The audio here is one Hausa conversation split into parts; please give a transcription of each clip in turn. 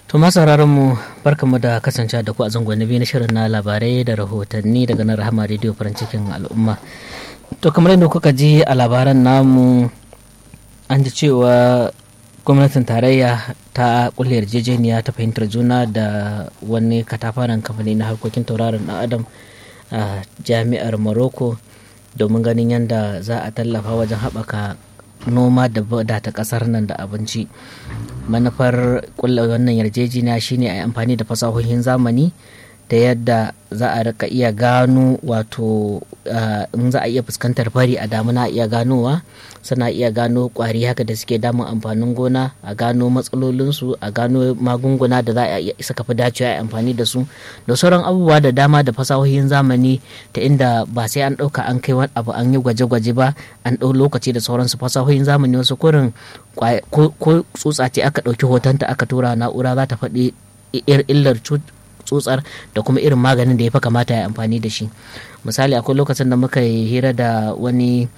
To masu mu barkamu da kasance da ku a zangon biyu na shirin na labarai da rahotanni daga nan rahama rediyo farin cikin al'umma. To kamar yadda kuka ji a labaran namu an ji cewa gwamnatin tarayya ta kulle yarjejeniya ta fahimtar juna da wani katafaren kamfani na harkokin tauraron dan adam a jami'ar morocco domin ganin yadda za a tallafa wajen haɓaka noma da wadata ƙasar nan da abinci manufar kulla wannan yarjejeniya shine a yi amfani da fasahohin zamani da yadda za a rika iya gano wato in za a iya fuskantar fari a damuna iya ganowa suna iya gano kwari haka da suke damun amfanin gona a gano matsalolinsu a gano magunguna da za a iya saka fi dacewa a amfani da su da sauran abubuwa da dama da fasahohin zamani ta inda ba sai an ɗauka an kai wani abu an yi gwaje-gwaje ba an ɗau lokaci da sauransu fasahohin zamani wasu kurin ko tsutsa ce aka ɗauki hotonta aka tura na'ura za ta faɗi illar tsutsar da kuma irin maganin da ya fi kamata ya amfani da shi misali akwai lokacin da muka yi hira da wani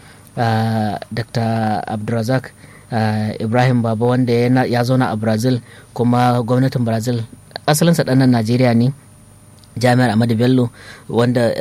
dr abdulrazak ibrahim baba wanda ya zauna a brazil kuma gwamnatin brazil asalinsa ɗanan najeriya ne jami'ar Ahmadu Bello wanda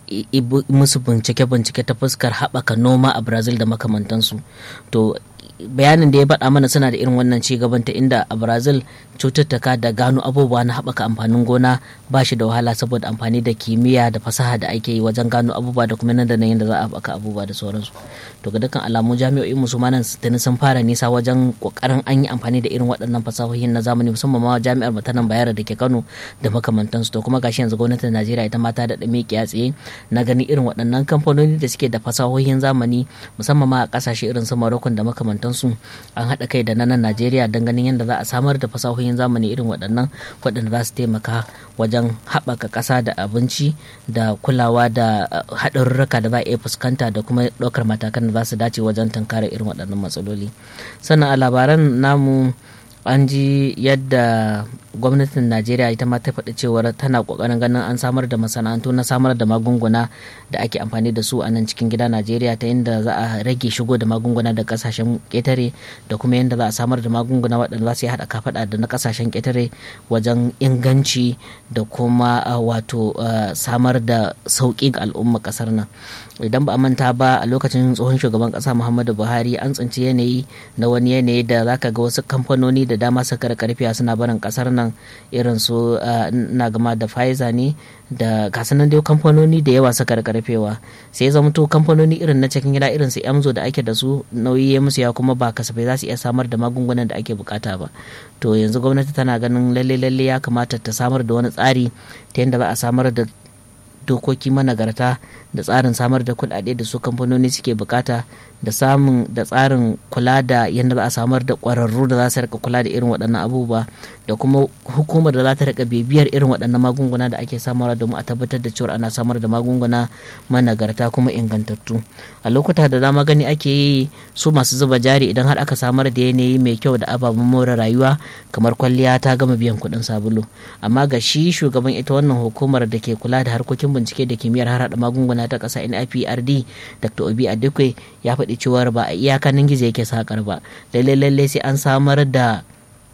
musu bincike-bincike ta fuskar haɓaka noma a Brazil da makamantansu. To bayanin da ya faɗa mana suna da irin wannan ci gaban ta inda a Brazil cututtuka da gano abubuwa na haɓaka amfanin gona ba shi da wahala saboda amfani da kimiyya da fasaha da ake yi wajen gano abubuwa da kuma nan da nan yadda za a haɓaka abubuwa da sauransu. To ga dukkan alamu jami'o'in musulmanan tuni sun fara nisa wajen kokarin an yi amfani da irin waɗannan fasahohin na zamani musamman ma jami'ar matanan bayar da ke Kano da makamantansu to kuma gashi yanzu gwamnatin najeriya ita mata da ɗame tsaye na gani irin waɗannan kamfanoni da suke da fasahohin zamani musamman ma a ƙasashe irin su morocco da makamantansu an haɗa kai da nan najeriya don ganin yadda za a samar da fasahohin zamani irin waɗannan waɗanda za su taimaka wajen haɓaka ƙasa da abinci da kulawa da haɗarurruka da za a iya fuskanta da kuma ɗaukar matakan da za su dace wajen tunkara irin waɗannan matsaloli sannan a labaran namu an ji yadda gwamnatin najeriya ita ma ta faɗi cewar tana ƙoƙarin ganin an samar da masana'antu na samar da magunguna da ake amfani da su a nan cikin gida najeriya ta inda za a rage shigo da magunguna da ƙasashen ƙetare da kuma yadda za a samar da magunguna waɗanda za su yi haɗa kafaɗa da na ƙasashen ƙetare wajen inganci da kuma wato samar da sauƙi ga al'umma ƙasar nan idan ba a manta ba a lokacin tsohon shugaban ƙasa muhammadu buhari an tsinci yanayi na wani yanayi da zaka ga wasu kamfanoni da dama suka karfiya suna barin ƙasar nan irin su na gama da Pfizer ne da kasanan dai kamfanoni da yawa suka karfewa sai ya zamto kamfanoni irin na cikin gida irin su Emzo da ake da su nauyi ya musu ya kuma ba kasafai za su iya samar da magungunan da ake bukata ba to yanzu gwamnati tana ganin lalle lalle ya kamata ta samar da wani tsari ta yadda za a samar da dokoki managarta da tsarin samar da kuɗaɗe da su kamfanoni suke bukata da samun da tsarin kula da yadda za a samar da ƙwararru da za su rika kula da irin waɗannan abubuwa da kuma hukumar da za ta rika bibiyar irin waɗannan magunguna da ake samarwa domin a tabbatar da cewa ana samar da magunguna managarta kuma ingantattu a lokuta da dama gani ake yi su masu zuba jari idan har aka samar da yanayi mai kyau da ababen more rayuwa kamar kwalliya ta gama biyan kuɗin sabulu amma ga shi shugaban ita wannan hukumar da ke kula da harkokin bincike da kimiyyar harhaɗa magunguna ta ƙasa NIPRD Dr. Obi Adekwe ya faɗi cewar ba a iyakanin gizo yake sakar ba lallai lallai sai an samar da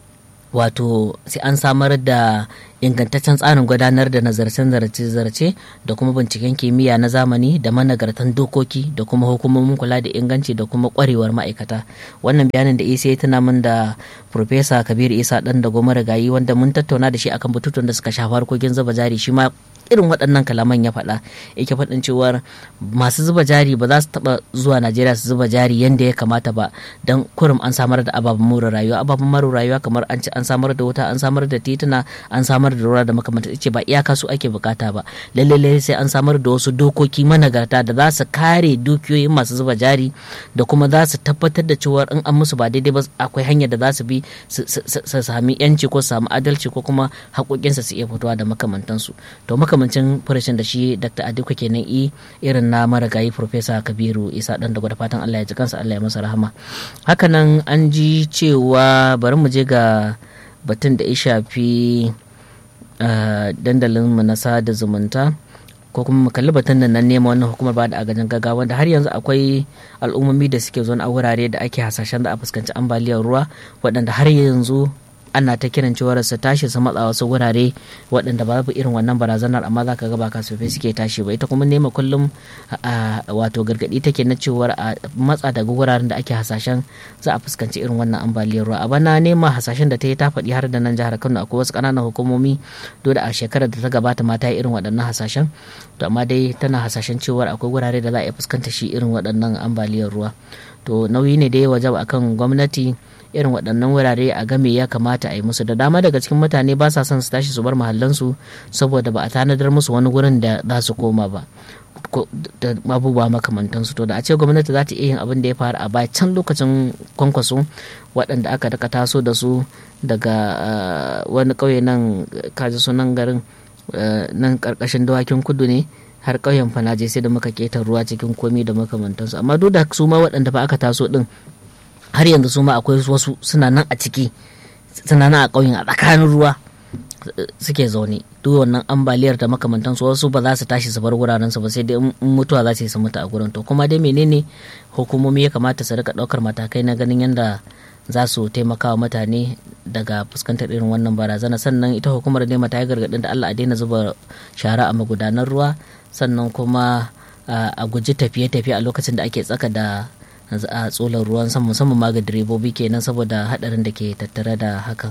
wato sai an samar da ingantaccen tsarin gudanar da nazarcen zarce-zarce da kuma binciken kimiyya na zamani da managartan dokoki da kuma hukumomin kula da inganci da kuma kwarewar ma'aikata wannan bayanin da isa ya tuna min da Profesa Kabir Isa dan da goma gayi wanda mun tattauna da shi akan bututun da suka shafi harkokin zuba jari shi ma irin waɗannan kalaman ya faɗa yake faɗin cewar masu zuba jari ba za su taɓa zuwa najeriya su zuba jari yadda ya kamata ba don kurum an samar da ababen more rayuwa ababen more rayuwa kamar an ci an samar da wuta an samar da tituna an samar da ruwa da makamanta ce ba iyaka su ake bukata ba lallai sai an samar da wasu dokoki managarta da za su kare dukiyoyin masu zuba jari da kuma za su tabbatar da cewar in an musu ba daidai ba akwai hanyar da za su bi su sami yanci ko su sami adalci ko kuma haƙoƙinsa su iya fitowa da makamantansu to makamancin farashin da shi dr adiko kenan i irin na marigayi profesa kabiru isa dan da gwada fatan allah ya ji kansa allah ya masa rahama hakanan an ji cewa bari mu je ga batun da ya shafi dandalin mu na sada zumunta ko kuma mu kalli batun nan nema wannan hukumar ba da agajin gaggawa wanda har yanzu akwai al'ummomi da suke zuwa a wurare da ake hasashen da a fuskanci ambaliyar ruwa waɗanda har yanzu ana ta kiran cewar su tashi su matsa wasu wurare waɗanda babu irin wannan barazanar amma za ka ga ba kasafai suke tashi ba ita kuma nema kullum wato gargaɗi take na cewar a matsa daga wuraren da ake hasashen za a fuskanci irin wannan ambaliyar ruwa a bana nema hasashen da ta yi ta faɗi har da nan jihar kano akwai wasu ƙananan hukumomi dole a shekarar da ta gabata ma ta yi irin waɗannan hasashen to amma dai tana hasashen cewar akwai wurare da za a iya fuskanta shi irin waɗannan ambaliyar ruwa to nauyi ne da ya wajaba akan gwamnati irin waɗannan wurare a game ya kamata a yi musu da dama daga cikin mutane ba sa son su tashi su bar mahallansu saboda ba a tanadar musu wani gurin da za su koma ba da abubuwa makamantansu to da a ce gwamnati za ta iya yin abin da ya faru a baya can lokacin kwankwaso waɗanda aka daka taso da su daga wani ƙauye nan kaji sunan garin nan ƙarƙashin dawakin kudu ne har ƙauyen fanaje sai da muka keta ruwa cikin komi da makamantansu amma duk da su ma waɗanda ba aka taso ɗin har yanzu su ma akwai wasu suna nan a ciki suna nan a ƙauyen a tsakanin ruwa suke zaune duk wannan ambaliyar da makamantansu wasu ba za su tashi su bar wuraren su ba sai dai mutuwa za su yi su mutu a gurin to kuma dai menene hukumomi ya kamata su rika ɗaukar matakai na ganin yadda za su taimaka wa mutane daga fuskantar irin wannan barazana sannan ita hukumar nema ta yi gargaɗin da Allah a daina zuba shara a magudanar ruwa sannan kuma a guji tafiye-tafiye a lokacin da ake tsaka da a tsolar ruwan sama musamman ma ga direbobi kenan saboda hadarin da ke tattare da hakan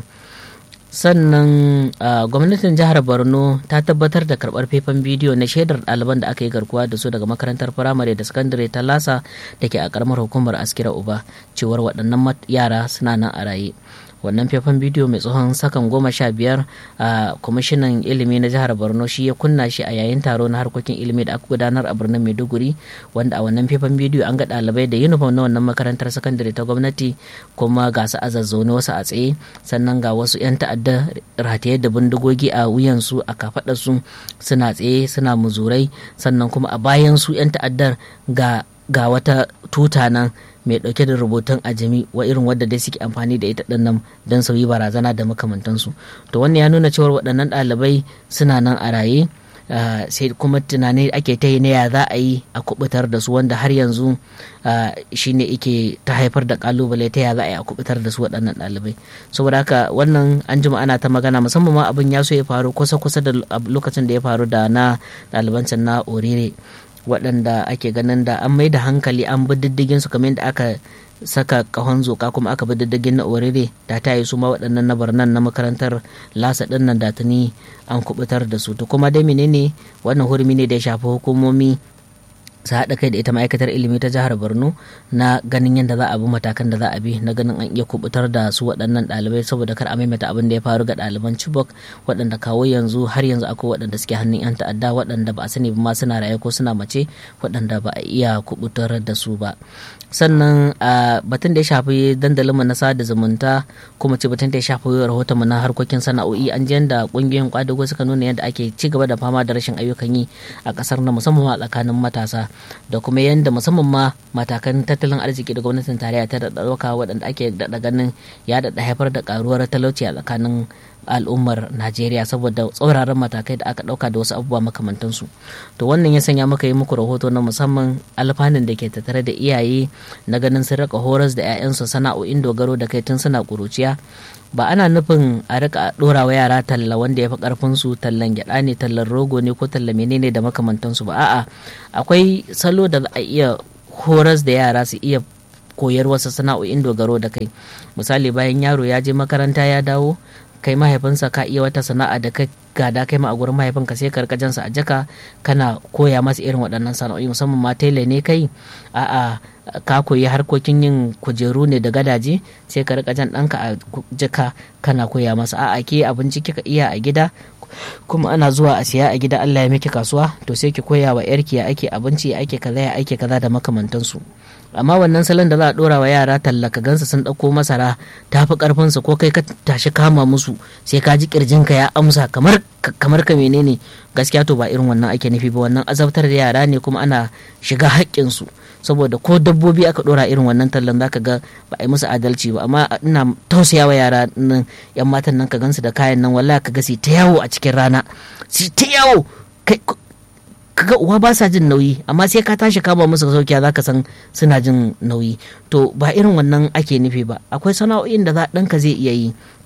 sannan gwamnatin jihar borno ta tabbatar da karbar faifan bidiyo na shaidar ɗaliban da aka yi garkuwa da su daga makarantar firamare da sakandare ta lasa da ke a karamar hukumar askira uba cewar waɗannan yara suna nan a raye wannan faifan bidiyo mai tsohon sakan goma sha biyar a kwamishinan ilimi na jihar borno shi ya kunna shi a yayin taro na harkokin ilimi da aka gudanar a birnin maiduguri wanda a wannan faifan bidiyo an ga ɗalibai da uniform na wannan makarantar sakandare ta gwamnati kuma ga su a zazzaune wasu a tsaye sannan ga wasu 'yan ta'adda rataye da bindigogi a wuyansu a kafaɗarsu suna tsaye suna muzurai sannan kuma a bayan su 'yan ta'addar ga ga wata tuta nan mai dauke da rubutun ajami wa irin wadda dai suke amfani da ita din nan don sauyi barazana da makamantansu to wannan ya nuna cewar waɗannan ɗalibai suna nan a raye sai kuma tunani ake ta yi na ya za a yi a kubutar da su wanda har yanzu shine ike ta haifar da kalubale ta ya za a yi a kubutar da su waɗannan ɗalibai saboda haka wannan an jima ana ta magana musamman ma abin ya so ya faru kusa kusa da lokacin da ya faru da na ɗalibancin na orire waɗanda ake ganin da an mai da hankali an bi diddigin su kamar yadda aka saka kahon zoka kuma aka bi diddigin na orire da ta yi su ma waɗannan na barnan na makarantar lasa ɗin nan da tuni an kubutar da su to kuma dai menene wannan hurumi ne da ya shafi hukumomi su haɗa kai da ita ma'aikatar ilimi ta jihar borno na ganin yadda za a bi matakan da za a bi na ganin an iya kubutar da su waɗannan ɗalibai saboda kar a maimaita abin da ya faru ga ɗaliban chibok waɗanda kawo yanzu har yanzu akwai waɗanda suke hannun 'yan ta'adda waɗanda ba a sani ba ma suna raye ko suna mace waɗanda ba a iya kubutar da su ba sannan a batun da ya shafi dandalinmu na sada zumunta kuma ce batun da ya shafi rahotonmu na harkokin sana'o'i an ji da ƙungiyoyin kwadago suka nuna yadda ake ci gaba da fama da rashin ayyukan yi a ƙasar na musamman a tsakanin matasa da kuma yadda musamman ma matakan tattalin arziki da gwamnatin tarayya ta da ɗauka waɗanda ake daɗa ganin ya daɗa haifar da ƙaruwar talauci a tsakanin al'ummar najeriya saboda tsauraran matakai da aka ɗauka da wasu abubuwa makamantansu to wannan ya sanya muka yi muku rahoto na musamman alfanun da ke tattare da iyaye na ganin sun rika horas da 'ya'yansu sana'o'in dogaro da kai tun suna ƙuruciya ba ana nufin a rika ɗora wa yara talla wanda ya fi ƙarfin su tallan gyaɗa ne tallan rogo ne ko talla menene da makamantansu ba a'a akwai salo da za a iya horas da yara su iya koyar wasu sana'o'in dogaro da kai misali bayan yaro ya je makaranta ya dawo kai mahaifinsa ka iya wata sana'a da ka gada kai ma a gurin mahaifinka sai ka rika jansa a jaka kana koya masa irin waɗannan sana'o'i musamman ma tele ne kai a'a ka koyi harkokin yin kujeru ne da gadaje sai ka rika jan ɗanka a jaka kana koya masa a'a ke abinci kika iya a gida kuma ana zuwa a siya a gida Allah ya miki kasuwa to sai ki koya wa yarki ya ake abinci ya ake kaza ya ake kaza da makamantansu amma wannan salon da za a dora wa yara tallaka gansa sun ɗauko masara ta fi karfin su ko kai ka tashi kama musu sai ka ji kirjinka ya amsa kamar kamar ka menene gaskiya to ba irin wannan ake nufi ba wannan azabtar da yara ne kuma ana shiga haƙƙin su saboda ko dabbobi aka dora irin wannan tallan zaka ga ba a yi musu adalci ba amma ina tausayawa yara nan yan matan nan ka gansu da kayan nan wallahi ka ga su ta yawo a cikin rana su ta yawo kaga uwa ba sa jin nauyi amma sai ka tashi kama musu saukiya zaka san suna jin nauyi to ba irin wannan ake nufi ba akwai sana'o'in da za ɗanka zai iya yi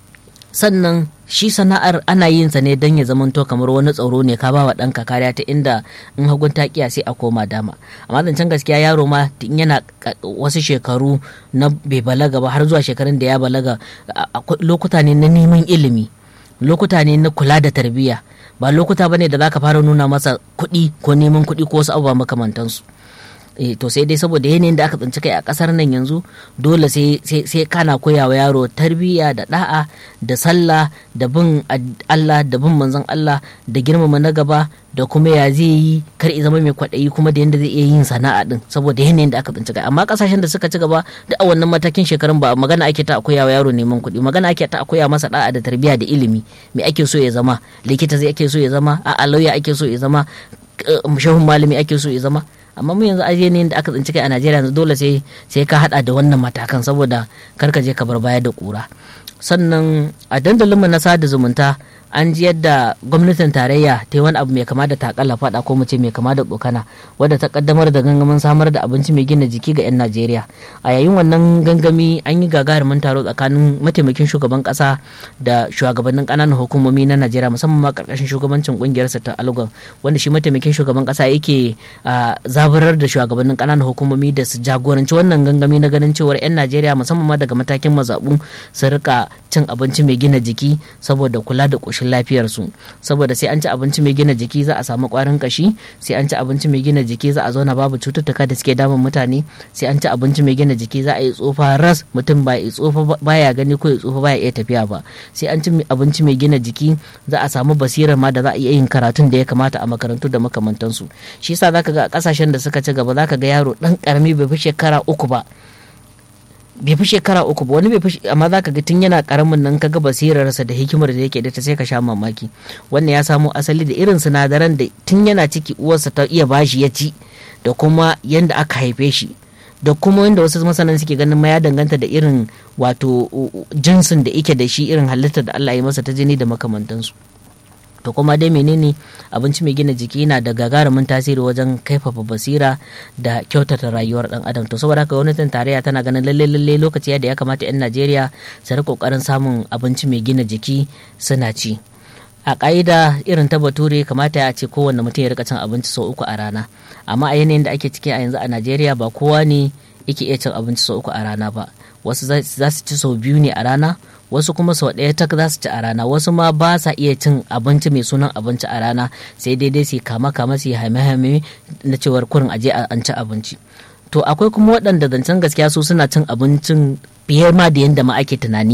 sannan shi sana'ar ana yin sa ne don ya zamanto kamar wani tsaro ne ka ba wa ɗanka kariya ta inda in hagun ta kiya sai a koma dama amma zancen gaskiya yaro ma in yana wasu shekaru na bai balaga ba har zuwa shekarun da ya balaga lokuta ne na neman ilimi lokuta ne na kula da tarbiyya ba lokuta bane da zaka fara nuna masa kuɗi ko neman kuɗi ko wasu abubuwa makamantansu e, to sai dai saboda yanayin da aka tsinci kai a kasar nan yanzu dole sai kana koya wa yaro tarbiyya da da'a da sallah da bin Allah da bin manzon Allah da girmama na gaba da kuma ya zai yi kar i zama mai kwaɗayi kuma da yadda zai iya yin sana'a din saboda yanayin da aka tsinci kai amma kasashen da suka ci gaba da a wannan matakin shekarun ba magana ake ta koya wa yaro neman kuɗi magana ake ta koya masa da'a da tarbiyya da ilimi me ake so ya zama likita zai ake so ya zama a'a lauya ake so ya zama shehun malami ake so ya zama amma mu yanzu aje ne da aka tsinci kai a Najeriya yanzu dole sai sai ka hada da wannan matakan saboda kar ka je ka bar baya da kura sannan a dandalinmu na sada zumunta an ji yadda gwamnatin tarayya ta yi wani abu mai kama da takalla fada ko mu ce mai kama da tsokana wadda ta kaddamar da gangamin samar da abinci mai gina jiki ga 'yan najeriya a yayin wannan gangami an yi gagarumin taro tsakanin mataimakin shugaban kasa da shugabannin kananan hukumomi na najeriya musamman ma karkashin shugabancin kungiyarsa ta algon wanda shi mataimakin shugaban kasa yake zaburar da shugabannin kananan hukumomi da su jagoranci wannan gangami na ganin cewar 'yan najeriya musamman ma daga matakin mazaɓu su rika cin abinci mai gina jiki saboda kula da ƙoshin lafiyarsu saboda sai an ci abinci mai gina jiki za a samu ƙwarin kashi sai an ci abinci mai gina jiki za a zauna babu cututtuka da suke damun mutane sai an ci abinci mai gina jiki za a yi tsofa ras mutum ba ya tsofa baya gani ko ya tsofa baya iya tafiya ba sai an ci abinci mai gina jiki za a samu basirar ma da za a iya yin karatun da ya kamata a makarantu da makamantansu shi yasa zaka ga kasashen da suka ci gaba zaka ga yaro dan karami bai fi shekara uku ba bai fi shekara uku ba wani bai fi amma za ka ga tun yana karamin nan kaga basirarsa da hikimar da yake da ta sai ka sha mamaki wannan ya samo asali da irin sinadaran da tun yana ciki uwarsa ta iya bashi ya ci da kuma yanda aka haife shi da kuma wanda wasu masanan suke ganin ma ya danganta da irin wato jinsin da yake da shi irin halittar da Allah ya masa ta jini da makamantansu to kuma dai menene abinci mai gina jiki yana da gagarumin tasiri wajen kaifafa basira da kyautata rayuwar dan adam to saboda haka gwamnatin tarayya tana ganin lalle lalle lokaci da ya kamata yan Najeriya su rika kokarin samun abinci mai gina jiki suna ci a ƙa'ida irin ta bature kamata ya ce kowanne mutum ya rika cin abinci sau uku a rana amma a yanayin da ake ciki a yanzu a Najeriya ba kowa ne yake iya cin abinci sau uku a rana ba wasu za su ci sau biyu ne a rana wasu kuma sau ɗaya tak za su ci a rana wasu ma ba sa iya cin abinci mai sunan abinci a rana sai daidai su kama kama su hame hame na cewar kurin aje an ci abinci to akwai kuma waɗanda zancen gaskiya su suna cin abincin fiye ma da yadda ma ake tunani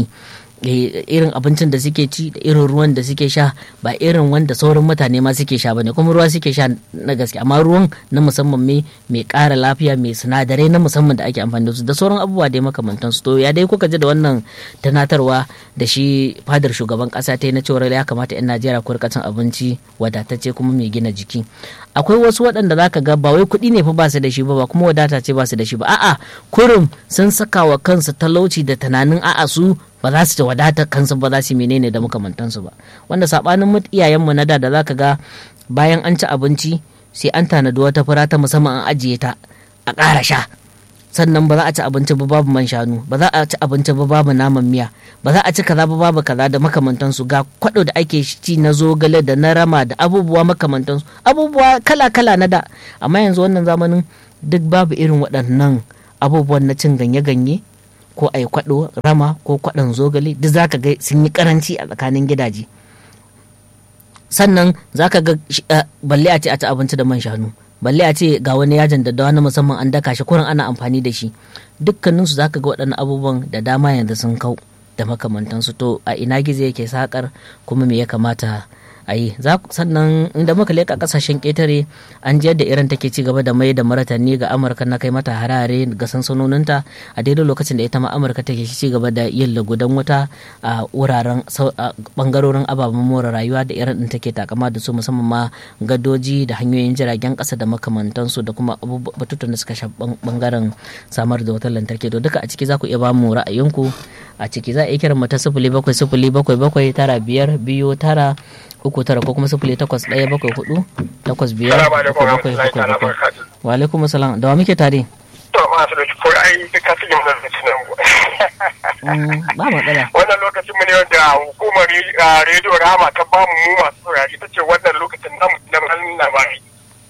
irin abincin da suke ci da irin ruwan da suke sha ba irin wanda sauran mutane ma suke sha bane kuma ruwa suke sha na gaske amma ruwan na musamman mai mai ƙara lafiya mai sinadarai na musamman da ake amfani da su da sauran abubuwa dai makamantan su to ya dai kuka ji da wannan tunatarwa da shi fadar shugaban ƙasa ta yi na cewa ya kamata 'yan Najeriya ku rika cin abinci wadatacce kuma mai gina jiki akwai wasu waɗanda zaka ga ba wai kuɗi ne fa ba su da shi ba ba kuma wadata ce ba su da shi ba a'a kurum sun saka wa kansu talauci da tunanin a'a su ba za su ci wadata kansu ba za su menene da makamantansu ba wanda sabanin iyayenmu na da da zaka ga bayan an ci abinci sai an tanadi wata fura ta musamman an ajiye ta a ƙara sha sannan ba za a ci abinci ba babu man shanu ba za a ci abinci ba babu naman miya ba za a ci kaza ba babu kaza da makamantansu ga kwado da ake ci na zogale da na rama da abubuwa makamantansu abubuwa kala kala na da amma yanzu wannan zamanin duk babu irin waɗannan abubuwan na cin ganye-ganye ko a yi kwaɗo rama ko kwaɗon zogale duk za ka ga sun yi karanci a tsakanin gidaje sannan za ka ga balle a ce a ci abinci da man shanu balle a ce ga wani yajin da na musamman an daka shi kurin ana amfani da shi dukkaninsu za ka ga waɗannan abubuwan da dama yanzu sun kau da makamantansu to a ina gizo yake sakar kuma me ya kamata a yi sannan inda muka leka kasashen ƙetare an ji yadda iran take ci gaba da mai da martani ga amurka na kai mata harare ga sansanoninta a daidai lokacin da ita ma amurka take ci gaba da yin lagudan wuta a wuraren bangarorin ababen more rayuwa da iran din take takama da su musamman ma gadoji da hanyoyin jiragen kasa da makamantansu da kuma batutan da suka sha bangaren samar da wutar lantarki to duka a ciki za ku iya ba mu ra'ayinku a ciki za a iya kiran mu ta sifili bakwai sifili bakwai bakwai tara biyar biyu tara uku tara ko kuma sifili takwas ɗaya bakwai hudu takwas biyar bakwai bakwai bakwai bakwai wa alaikum salam da wa muke tare to masu da ko ai duka su yin zazzaci nan Mm, ba matsala wannan lokacin mu ne wanda hukumar ah, rediyo rama ta bamu mu masu saurari ta ce wannan lokacin namu na malin labari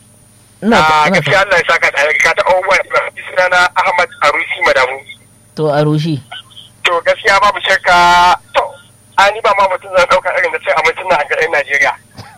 ina a ina gaskiya Allah ya saka da ka ta abubuwa da ba suna na Ahmad Arusi Madamu to a rushi to gaskiya babu shakka to ani ba ma mutum zan dauka irin da sai abincin nan a garin Najeriya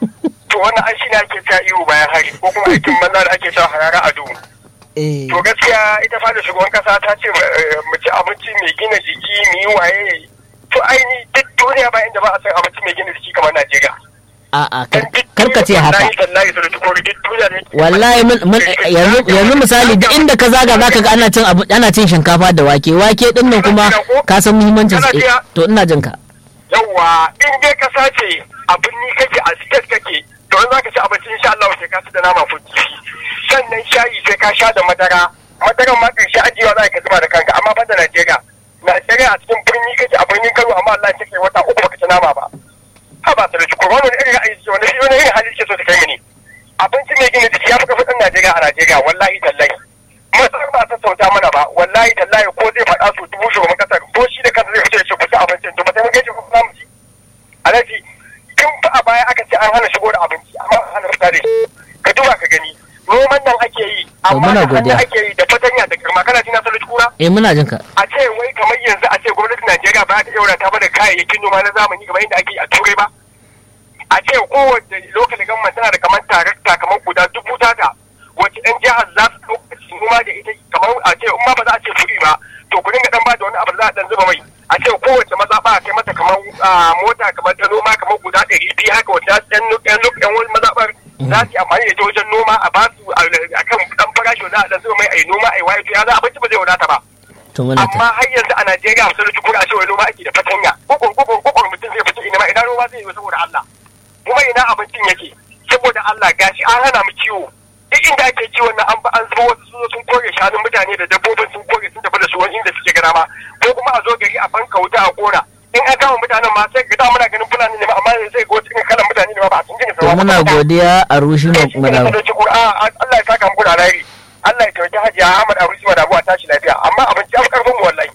to wannan an shine ake cewa iyo bayan hari ko kuma aikin banza da ake cewa harara a duhu eh to gaskiya ita fada shugaban kasa ta ce eh, mu ci abinci mai gina jiki mu yi waye to aini duk duniya ba inda ba a san abinci mai gina jiki kamar Najeriya a a Dan duk karka ce haka wallahi tallahi da tukuri duk duniya ne wallahi mun mun yanzu yanzu misali duk inda ka zaga zaka ga ana cin abu ana cin shinkafa da wake wake din nan kuma ka san muhimmancin sa eh, to ina jin ka yawwa in dai kasa ce abin ni kake a state kake to in zaka ci abinci insha Allah sai ka ci da nama ko kifi sannan shayi sai ka sha da madara madaran ma karshe ajiyewa za ka zuba da kanka amma ban da Najeriya Najeriya a cikin birni kake a birnin Kano amma Allah ya kai wata uku baka ci nama ba ha ba ta da ko wani irin ra'ayi ce wani wani irin hali ce so ta kai mini abinci mai gina jiki ya fi kafin Najeriya a Najeriya wallahi tallahi masar ba ta sauta mana ba wallahi tallahi ko zai faɗa su dubu shugaban kasar ko shi da kansa zai fice shi ku ci abincin to ba sai mun gaji ku za mu ci alhaji tun fa a baya aka ce an hana shigo da abinci amma an hana fita da shi ka duba ka gani noman nan ake yi amma muna da hannu godiya. ake yi da fatanya da girma kana jina sarki kura eh muna jin ka a ce wai kamar yanzu a ce gwamnatin Najeriya ba ta yaura ta bada kayayyakin noma na zamani kamar yadda ake yi a turai ba a ce kowace lokacin government tana da kamar tarakta kamar guda dubu tata wacce yan jihar za su ɗauka su noma da ita kamar a ce in ma ba za a ce kuɗi ba to ku dinga dan ba da wani abu da za a dan zuba mai a ce kowace mazaɓa a kai mata kamar ah, mota kamar ta noma kamar guda ɗari biyu haka wacce yan yan yan wani mazaɓar za su yi amfani da ita wajen noma a ba su a kan ɗan farashi wanda a dan zuba mai a yi noma a yi waye to ya za abinci ba zai wadata ba to muna amma ta har yanzu a Najeriya sun rufe kura cewa noma ake da fatanya kokon kokon kokon mutum zai fita ina ma ina noma zai yi saboda Allah kuma ina abincin yake saboda Allah gashi an hana mu kiwo duk inda ake kiwon nan an ba an zuba wasu sun zo sun kore shanun mutane da dabbobin sun kore sun tafi da su wani inda suke gara ma ko kuma a zo gari a banka wuta a kora in an kama mutanen ma sai ga da muna ganin fulani ne ma amma sai ga wasu irin kalan mutane ne ma ba a sun jin to muna godiya a rushi mu madawa Allah ya saka muku da alheri Allah ya taimaki Hajiya Ahmad Arusi Madabu a tashi lafiya amma abinci ya fi karfin mu wallahi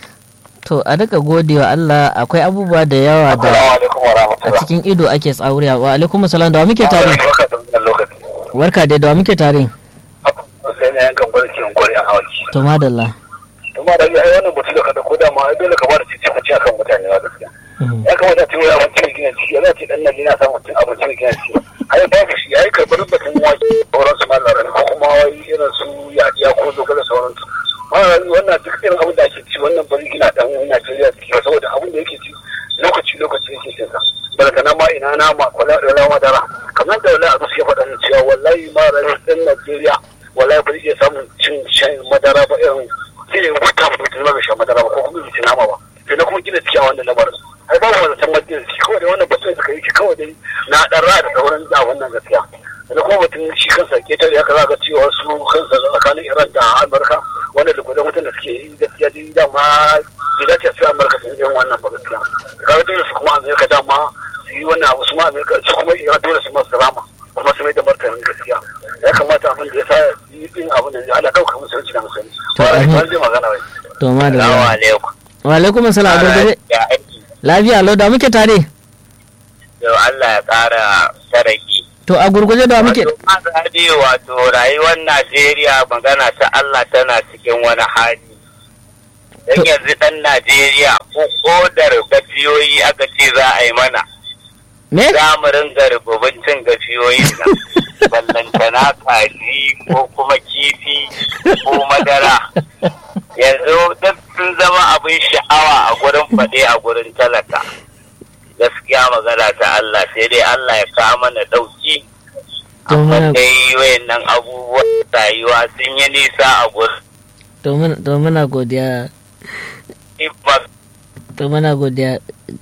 to a duka godewa Allah akwai abubuwa da yawa da Assalamu alaikum wa a rahmatullah. cikin ido ake tsauriya wa alaikum salam da wa muke tare Barka da wannan lokaci. warka dai da wa muke tare Sai na yankan gwarki in gwari a hawaki. to madalla Kuma da ai wannan mutum da kada ko da ma ai dole ka ba da cici cici akan mutane ba gaskiya. Mhm. Ya kamata ta yi abinci mai gina jiki, yana ce dan nan yana samun cin abinci mai gina jiki. Ai babu shi, ai karɓar batun wake sauran su malaran ko kuma wai irin su yadiya ko zogale sauran su. Wannan duk irin abin da ake ci wannan bari gina dan Najeriya jiki ba saboda abin da yake ci lokaci lokaci yake cin sa. Barkana ma ina nama kwala da rawa dara. Kamar da wallahi a gaskiya faɗa ni cewa wallahi ma ran ɗan Najeriya wallahi ba zai iya samun cin shan madara ba irin zai wuta mutum ba bai sha madara ba ko kuma bai ci nama ba. Sai na kuma gina ciki a wannan lamarin. ai ba mu zaton majin shi kawai da wannan batun suka yi shi kawai dai na dan ra da sauran da wannan gaskiya da kuma batun shi kansa ketare haka za ga cewa su kansa tsakanin Iran da Amurka wanda da gudan mutum da suke yi gaskiya dai dama bai dace su Amurka su yi wannan ba gaskiya kaga dole su kuma Amurka dama su yi wannan abu su ma Amurka su kuma Iran dole su masu rama kuma su mai da martanin gaskiya ya kamata abin da ya sa yi din abin da ya ala ɗauka musulunci da musulunci To, amin. ba zai magana wai to madalla alaikum wa alaikum salam a gurgurde ya aiki lafiya lau da muke tare yau Allah ya ƙara saraki to a gurgurde da wa muke Wato Mazadi wato rayuwar Najeriya magana ta Allah tana cikin wani hali. Dan To- yanzu ɗan Najeriya ko kodar gafiyoyi aka ce za a yi mana. me Za mu ringa rububin cin gafiyoyin nan. Ballantana kaji ko kuma kifi ko madara. Yanzu duk sun zama abin sha'awa a gurin faɗe a gurin talaka. Gaskiya magana ta Allah sai dai Allah ya kawo mana ɗauki. to amma muna dai wayannan abubuwan rayuwa sun yi nisa a gurin to muna to muna godiya ibas to muna godiya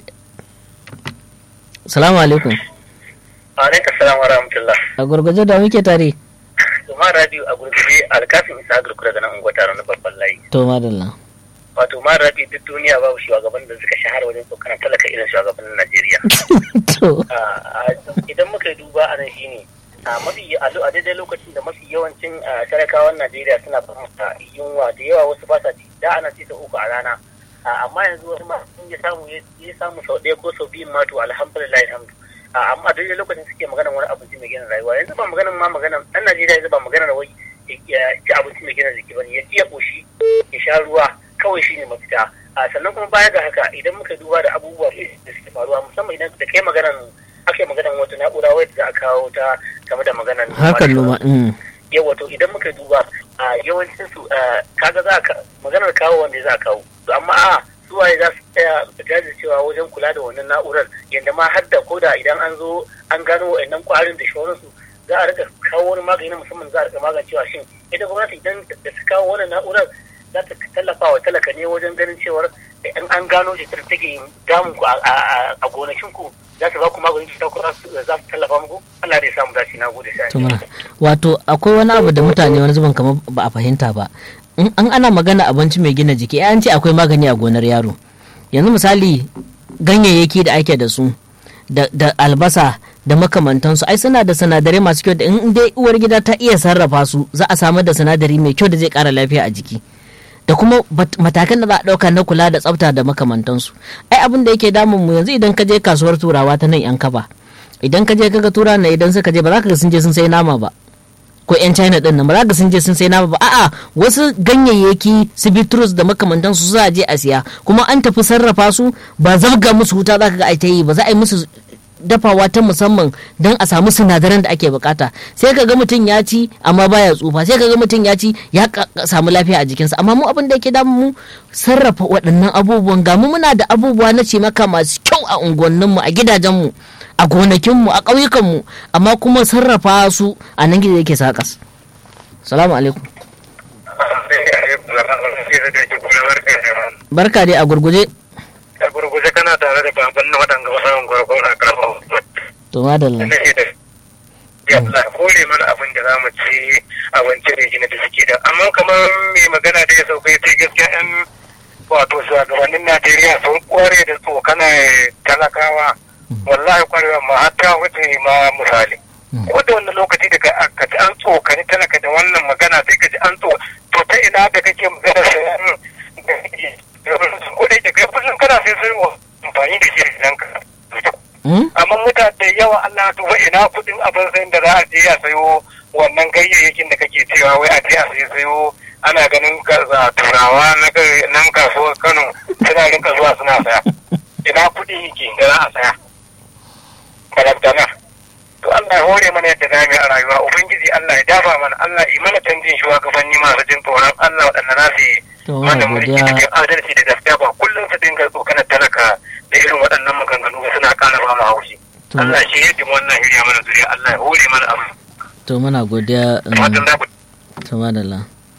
salamu alaikum alaikum salam wa rahmatullah a gurgurde da wa muke tare kuma radio a gurgurde alkafin isa agirku daga nan unguwa taron na babban layi to madalla wato ma rabi duk duniya babu shugaban da suka shahara wajen tsokanar talaka irin shugabannin najeriya to Ah, ah, idan muka yi duba a nan shine a mafi a daidai lokacin da mafi yawancin talakawan Najeriya suna fahimta yunwa da yawa wasu ba sa ci da ana ci ta uku a rana amma yanzu wasu ma sun ya samu ya samu sau ɗaya ko sau biyu ma to alhamdulillah alhamdu amma a daidai lokacin suke magana wani abinci mai gina rayuwa yanzu ba maganan ma maganan ɗan Najeriya yanzu ba maganar wai ya ci abinci mai gina jiki bane ya ci ya ƙoshi ya sha ruwa kawai shine mafita sannan kuma baya ga haka idan muka duba da abubuwa da suke faruwa musamman idan da kai maganan aka yi maganan wata na'ura wadda za a kawo ta game da maganan hakan noma yawa to idan muka duba a yawancin su kaga za ka maganar kawo wanda za a kawo amma a suwaye za su tsaya jajircewa wajen kula da wannan na'urar yadda ma har da koda idan an zo an gano wa'annan kwarin da shawararsu za a rika kawo wani magani na musamman za a rika magancewa shin ita gwamnati idan da su kawo wannan na'urar za ta tallafa wa talaka ne wajen ganin cewar in an gano cutar take damun ku a gonakin ku za su ba ku maganin cuta ko za su tallafa muku Allah da ya samu dace na gode sai wato akwai wani abu da mutane wani zuban kamar ba a fahimta ba in an ana magana abinci mai gina jiki an ce akwai magani a gonar yaro yanzu misali ganyayyaki da ake da su da albasa da makamantansu ai suna da sinadarai masu kyau da in dai uwar gida ta iya sarrafa su za a samar da sinadari mai kyau da zai kara lafiya a jiki da kuma matakan da za a ɗauka na kula da tsafta da makamantansu ai abin da yake damun mu yanzu idan ka je kasuwar turawa ta nan yan kaba idan ka je kaga tura na idan suka je ba za ka ga sun je sun sai nama ba ko yan china din nan ba za ka sun je sun sai nama ba a'a wasu ganyayyaki su bitrus da makamantansu za a je a siya kuma an tafi sarrafa su ba zabga musu wuta za ka ga ai ta yi ba za a yi musu dafawa ta musamman don a samu sinadaran da ake bukata sai ka ga mutum ya ci amma baya tsufa sai ka ga mutum ya ci ya samu lafiya a jikinsa amma mu abin da yake damu mu sarrafa waɗannan abubuwan ga mu muna da abubuwa na cimaka masu kyau a unguwanninmu a gidajenmu a gonakinmu a ƙauyukanmu amma kuma sarrafa su a nan gida yake sakas salamu alaikum barka dai a gurguje a gurguje kana tare da baban na waɗanda wasan gwargwaro na karfa to madalla yalla kore mana abin da za mu ci abinci da gina da suke da amma kamar mai magana da ya sauka ya ce gaskiya yan wato shugabannin najeriya sun kware da tsokana talakawa wallahi kwarewa ma hatta wuce ma misali ko da wani lokaci daga aka ji an tsokani talaka da wannan magana sai ka ji an tso to ta ina da kake magana sayan ko da kai kullum kana sai sai amfani da shi idan ka amma mutane da yawa Allah duba ina kudin abin sayin da za a je a sayo wannan gayyayakin da kake cewa wai a je a sayo sayo ana ganin kaza turawa na nan kasuwar Kano suna rinka zuwa suna saya ina kudi yake da za a saya balantana to Allah ya hore mana yadda zamu a rayuwa ubangiji Allah ya dafa mana Allah ya mana canjin shugabanni masu jin tsoron Allah waɗanda na su mana mulki cikin adalci da gaskiya ba kullum su dinga tsokanar talaka da irin waɗannan maganganu suna ƙara ba mu haushi Allah shi ya ji wannan hiriya mana zuriya Allah ya hore mana abu to muna godiya to madalla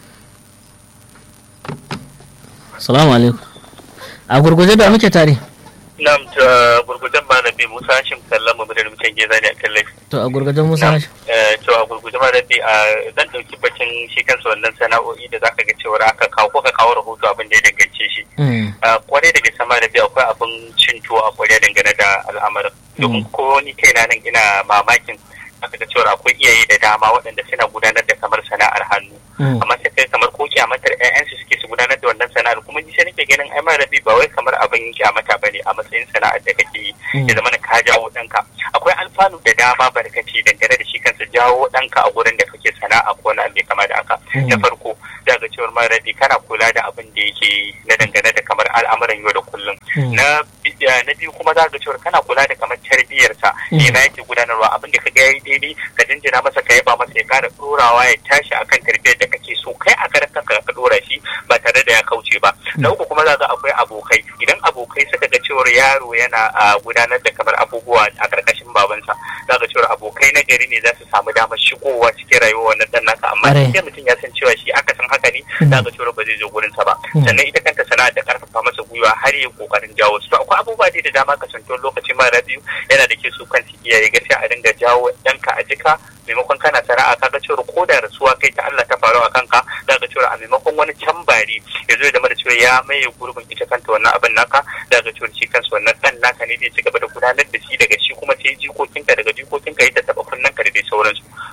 salamu alaikum a gurguje da muke tare Nam ta gurgujen ma na bi Musa Hashim kallon mu da mutum ke zani a kan laifi. To a gurgujen Musa Hashim. To a gurgujen ma na bi a dan dauki bacin shi kansa wannan sana'o'i da zaka ga cewa aka kawo ko ka kawo rahoto abin da ya dangance shi. Kwarai da gaske ma na bi akwai abin cin tuwo a kwarai dangane da al'amarin. Domin ko ni kaina nan ina mamakin aka ga cewa akwai iyaye da dama waɗanda suna gudanar da kamar sana'ar hannu. Amma sai kai kamar ko kyamatar 'ya'yansu suke su gudanar da wannan sana'ar kuma ni sai nake ganin ai ma rabi ba wai kamar abin kyamata bane a matsayin sana'ar da kake yi ya zama ka jawo ɗanka akwai alfanu da dama barkaci dangane da shi kansa jawo ɗanka a gurin da kake sana'a ko wani abu kama da haka na farko za ga cewar ma rabi kana kula da abin da yake na dangane da kamar al'amuran yau da kullum na na biyu kuma za ga cewar kana kula da kamar tarbiyyarsa ne na yake gudanarwa abin da ka ga yayi daidai ka jinjina masa ka yaba masa ya kara ɗorawa ya tashi akan tarbiyyar da kake so kai a karan kanka ka ɗora shi ba tare da ya kauce ba na uku kuma za ga akwai abokai idan abokai suka ga cewar yaro yana gudanar da kamar abubuwa a karkashin babansa za ga cewar abokai na gari ne za su samu damar shigowa cikin rayuwa wannan dan naka amma sai mutum ya san cewa shi aka san haka ne za ga cewar ba zai zo gurin sa ba sannan ita kanta sana'a da karfafa masa gwiwa har yi kokarin jawo su to akwai abubuwa da dama kasantuwar lokacin mara biyu yana da ke su kan iyaye gaskiya a dinga jawo ɗanka a jika maimakon kana sana'a kaga cewar ko da rasuwa kai ta Allah ta faru a kanka za ga cewar a maimakon wani can bari ya zo da mara cewa ya maye gurbin ita kanta wannan abin naka za ga cewar shi kansa wannan dan naka ne zai ci gaba da gudanar da shi daga shi kuma sai jikokinka daga jikokinka yadda taba kunnen ka da dai sauransu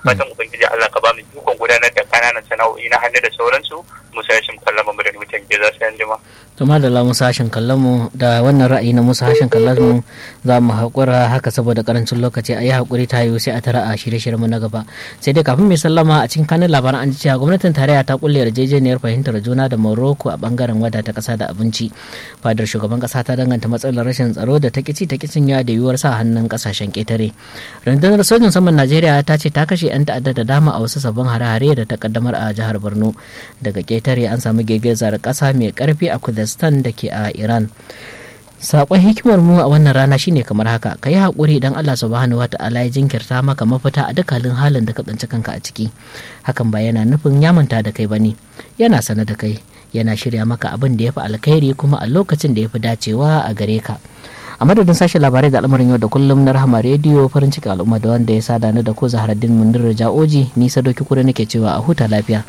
to madalla musa hashin kallon mu da wannan ra'ayi na musa hashin kallon mu za mu haƙura haka saboda karancin lokaci a yi haƙuri ta yiwu sai a tara a shirye-shirye mu na gaba sai dai kafin mai sallama a cikin kanin labaran an ji cewa gwamnatin tarayya ta kulle yarjejeniyar fahimtar juna da morocco a bangaren wadata ƙasa da abinci fadar shugaban ƙasa ta danganta matsalar rashin tsaro da ta kici ta kicin ya da yiwuwar sa hannun ƙasashen ƙetare rundunar sojin saman najeriya ta ce ta kashe 'yan ta'adda da dama a wasu sabbin hare-hare da ta kaddamar a jihar borno daga ƙetare an samu girgizar ƙasa mai ƙarfi a kurdistan da ke a iran sakon hikimar mu a wannan rana shine kamar haka ka yi haƙuri idan allah subhanahu wa ta'ala ya jinkirta maka mafita a dukkanin halin da ka tsinci kanka a ciki hakan ba yana nufin ya manta da kai bane yana sane da kai yana shirya maka abin da ya fi alkhairi kuma a lokacin da ya fi dacewa a gare ka a madadin sashen labarai da al'amarin yau da kullum na rahama rediyo farin ciki al'umma da wanda ya sada ni da ko zaharaddin mundir ja'oji ni sadoki kure nake cewa a huta lafiya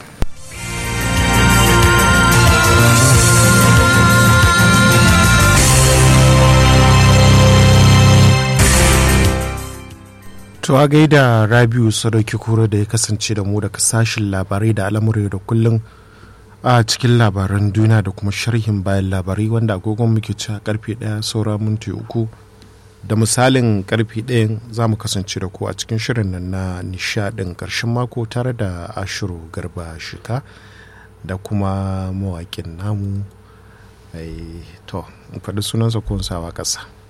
To a gaida Rabiu Sadauki Kura da ya kasance da mu daga sashen labarai da al'amuran da kullum a cikin labaran duniya da kuma sharhin bayan labarai wanda agogon muke ci a karfe ɗaya saura minti uku da misalin karfe ɗayan za mu kasance da ku a cikin shirin nan na nishadin ƙarshen mako tare da ashiru garba shika da kuma mawaƙin namu to faɗi sunansa ko sawa ƙasa.